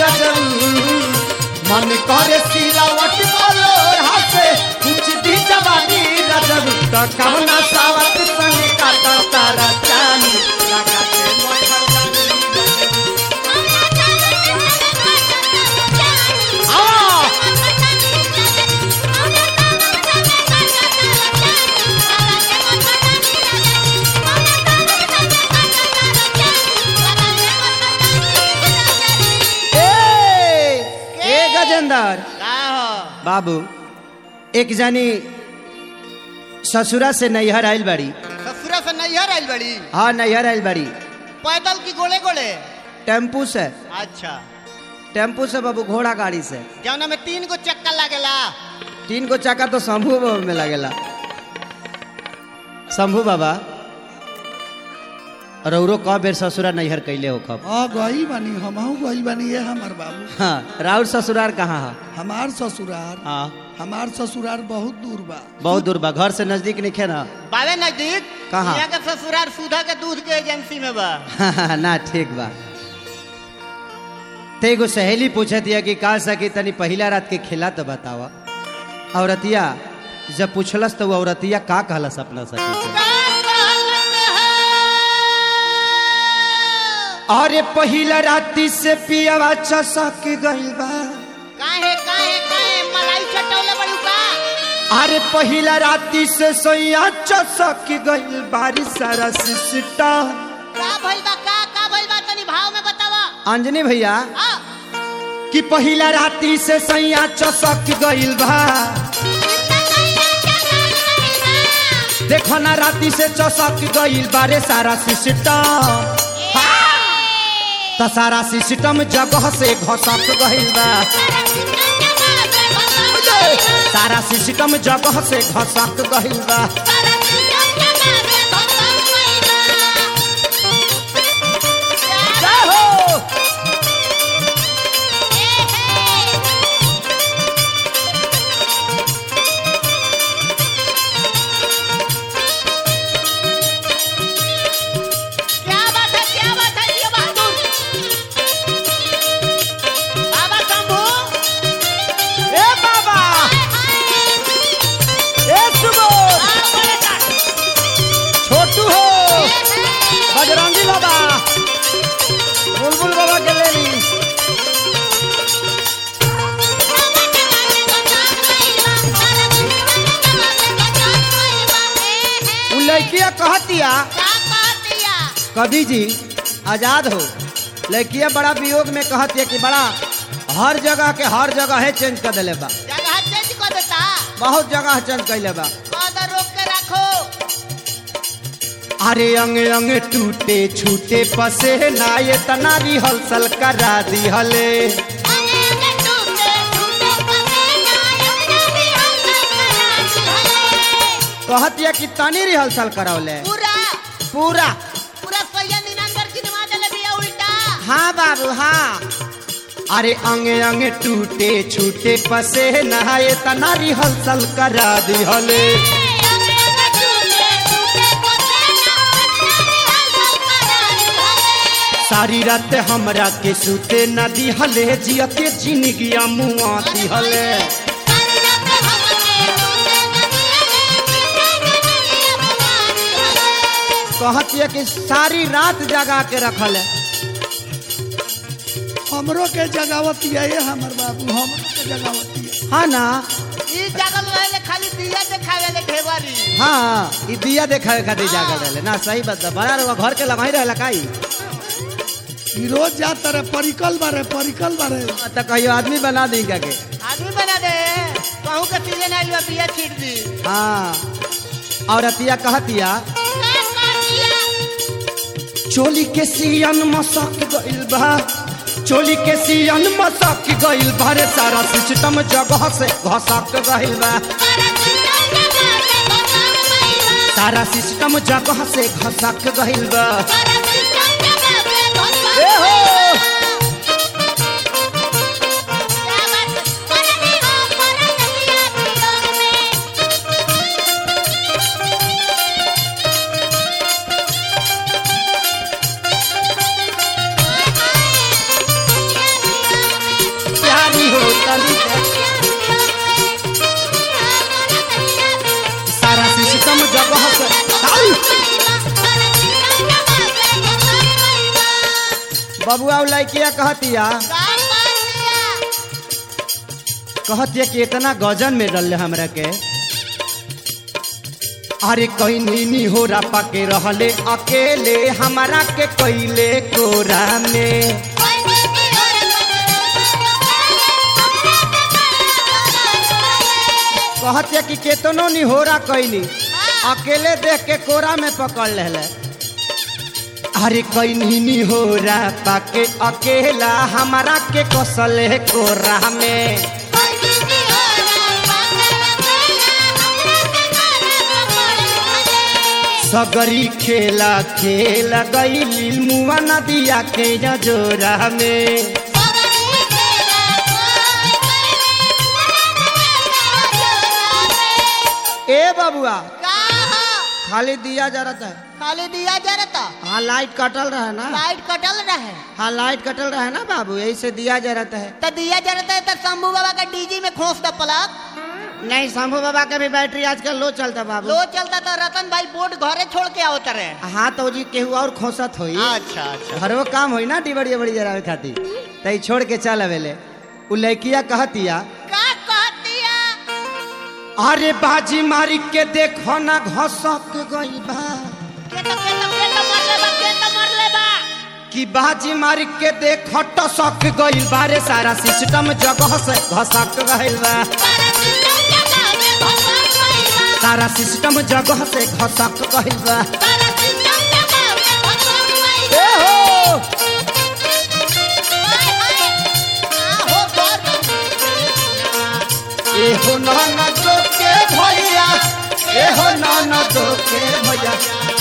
रजऊ मन करे सिलावट बोलो हासे कुछ दी जवानी रजऊ तो कवना सावत संग काटा तारा चानी लगा के मोय हरदनी आ ए ए गजेंद्र का हो बाबू एक जानी ससुरा से नैहर आइल बाड़ी ससुरा से नैहर आइल बड़ी हाँ नैहर आइल बाड़ी पैदल की गोले गोले टेम्पू से अच्छा टेम्पू से बाबू घोड़ा गाड़ी से जौना में तीन गो चक्का लागेला तीन गो चक्का तो शंभू बाबा में लगेला शंभू बाबा रौरो क बेर ससुरा नैहर कैले हो कब हाँ गई बानी हमहू गई बानी ये हमार बाबू हाँ राउर ससुरार कहाँ है हमार ससुरार हाँ हमार ससुरार बहुत दूर बा बहुत दूर बा घर से नजदीक नहीं ना बावे नजदीक कहाँ? यहाँ के ससुरार सुधा के दूध के एजेंसी में बा ना ठीक बा ते एगो सहेली पूछत दिया कि का सकी तनी पहिला रात के खिला तो बतावा औरतिया जब पूछलस तो वो औरतिया का कहलस अपना सखी से अरे पहिला राती से पियावा चसक गइल बा काहे काहे काहे मलाई चटौले बड़ू का अरे पहिला राती से सोया चसक गइल बारी सारा सिस्टा का भइल बा का का भइल बा तनी भाव में बतावा अंजनी भैया आ कि पहिला राती से सैया चसक गइल बा देखो ना राती से चसक गइल बारे सारा सिस्टम त सारा सिस्टम जगह से घसक गइल बा सारा सिस्टम जगह से घसक गइल बा जय हो क्या बात है क्या बात है ये बहादुर बाबा शंभू ए बाबा ए सुबोध आ बड़े का छोटू हो बजरंगी बाबा बुलबुल बाबा के ले ली उ लड़किया कहतिया कवि जी आजाद हो लड़किया बड़ा वियोग में कहतिया कि बड़ा हर जगह के हर जगह है चेंज कर दिले बा जगह चेंज कर देता बहुत जगह चेंज कैले बा कदर रोक के रखो अरे अंग अंग टूटे छूटे पसे ना ये तना रिहर्सल करा दी हले कहतिया कि तनी रिहर्सल करौले पूरा पूरा पूरा सैया निनंदर की नमाज ले बिया उल्टा हाँ बाबू हाँ अरे अंगे अंगे टूटे छूटे पसे नहाए तना रिहर्सल करा दी हले सारी रात हमरा के सूते न दी हले जियते जिंदगिया मुआ दी हले कहतिया कि सारी रात जगा के रखल है हमरो के जगावती है ये हमार बाबू हमरो के जगावती है हाँ ना ई जगल रहे खाली दिया देखावे ले ढेवारी हाँ ई दिया देखावे खातिर जागल रहले ना सही बात बा। बड़ा रउआ घर के लगाई रहला काई ई रोज जाता रे परिकल बारे परिकल बारे त कहियो आदमी बना दी क्या के आदमी बना दे कहूँ के सीजन आइल बा बिया छीट दी हाँ और अतिया कहतिया चोली के सियन मसक गइल बा चोली के सियन मसक गइल बा रे सारा सिस्टम जगह से घसक गइल बा सारा सिस्टम जगह से घसक गइल बा ए हो बबुआ उ लड़किया कहतिया का कर दिया कहतिया कि इतना गजन में डल हमरा के अरे कहीं नीनी हो रपा के रहले अकेले हमारा के कैले कोरा में कहतिया कि केतनो निहोरा कैली अकेले देख के कोरा में पकड़ ले अरे कहीं निहोरा पाके अकेला हमारा के कसले कोरा में सगरी खेला खेला गई मुआ नदिया के जोरा में ए बबुआ का हो? खाली दिया जरत है खाली दिया जरता हाँ लाइट कटल रहे ना लाइट कटल रहे हाँ लाइट कटल रहे ना बाबू यही से दिया जरत है तो दिया जरता है तो शंभू बाबा का डीजी में खोस द प्लग नहीं शंभू बाबा के भी बैटरी आजकल लो चलता बाबू लो चलता तो रतन भाई बोर्ड घरे छोड़ के आवत रहे हाँ तो जी केहू और खोसत होई अच्छा अच्छा घरो काम होई ना डिबड़ी बड़ी जरावे खातिर तई छोड़ के चल अवेले उ लड़किया कहतिया का कहतिया अरे बाजी मारी के देखो ना घसक गई बा के तो के तो के तो मर ले बा के तो मर ले बा कि बाजी मारी के देखो टसक गई बारे सारा सिस्टम जगह से घसक गइल बा सारा सिस्टम जगह से घसक गइल बा ए हो ए हो नाना दो के भैया ए हो नाना दो के भैया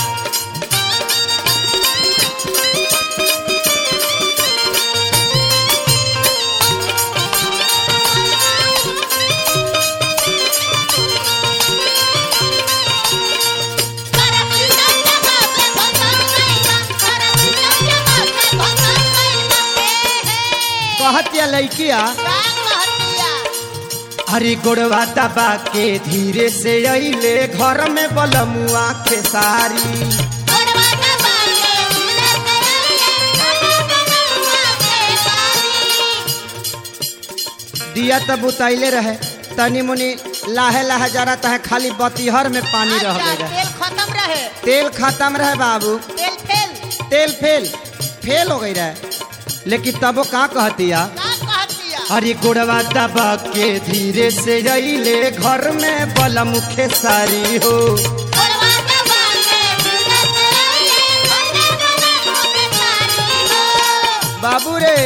कहतिया लड़किया अरे गोड़वा दबा के धीरे से अइले घर में बलमुआ खेसारी दिया तब उतैले रहे तनी मुनी लाहे लाहे जरत है खाली बतीहर में पानी रह गए रहे तेल खत्म रहे तेल खत्म रहे बाबू तेल फेल तेल फेल फेल हो गई रहे लेकिन तबो का कहतिया का कहतिया अरे गोड़वा दबा के धीरे से अइले घर में बलम खेसारी हो बाबू रे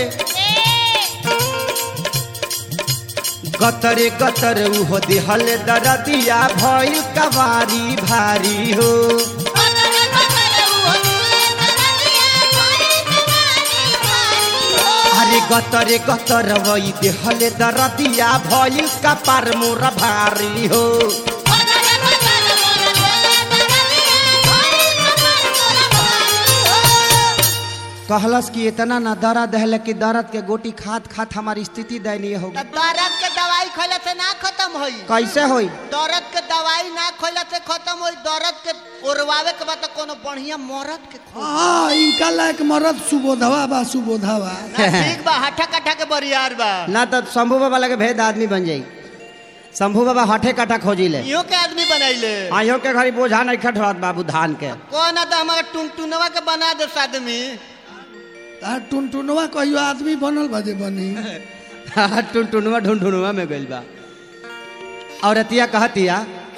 गतरे गतर उहो दिहल दरदिया भइल कवारी भारी हो अरे गतरे गतर वही दिहल दरदिया भइल कपार मोर भारी हो कहलस कि इतना ना दर्द है कि दर्द के गोटी खात खात हमारी स्थिति दयनीय हो गई दर्द के दवाई खैला से ना खत्म होई कैसे होई दर्द के दवाई ना खैला से खत्म होई दर्द के ओरवावे के बाद तो कोनो बढ़िया मरद के खो हाँ इनका लायक मरद सुबोधवा बा सुबोधवा ना ठीक बा हठा कठा के बरियार बा ना तो शंभू बाबा लगे भेद आदमी बन जाई शंभू बाबा हठे कटा खोजी ले इहो के आदमी बनैले आयो के घरी बोझा नहीं खटवात बाबू धान के कौन तो हमारे टुनटुनवा के बना दे आदमी तार टुनटुनवा कहियो आदमी बनल बजे बनी टुनटुनवा ढुनढुनवा में गइल बा औरतिया कहतिया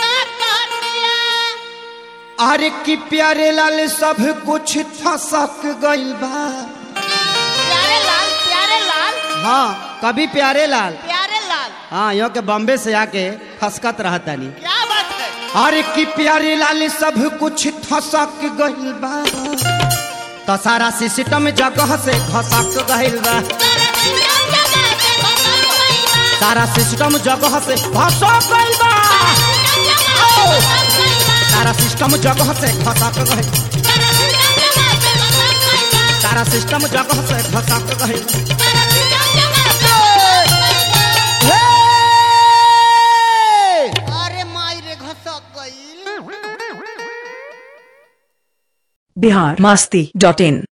अरे कि प्यारे लाल सब कुछ फसक गइल बा प्यारे लाल प्यारे लाल हाँ कभी प्यारे लाल प्यारे लाल हाँ यो के बॉम्बे से आके फसकत रहता नहीं क्या बात है अरे कि प्यारे लाल सब कुछ फसक गइल बा तो सारा सिस्टम जगह से घसक गइल बा सारा सिस्टम जगह से घसक गइल बा सारा सिस्टम जगह से घसक गइल सारा सिस्टम जगह से घसक गइल हे! अरे माई रे घसक गई बिहार मास्ती डॉट इन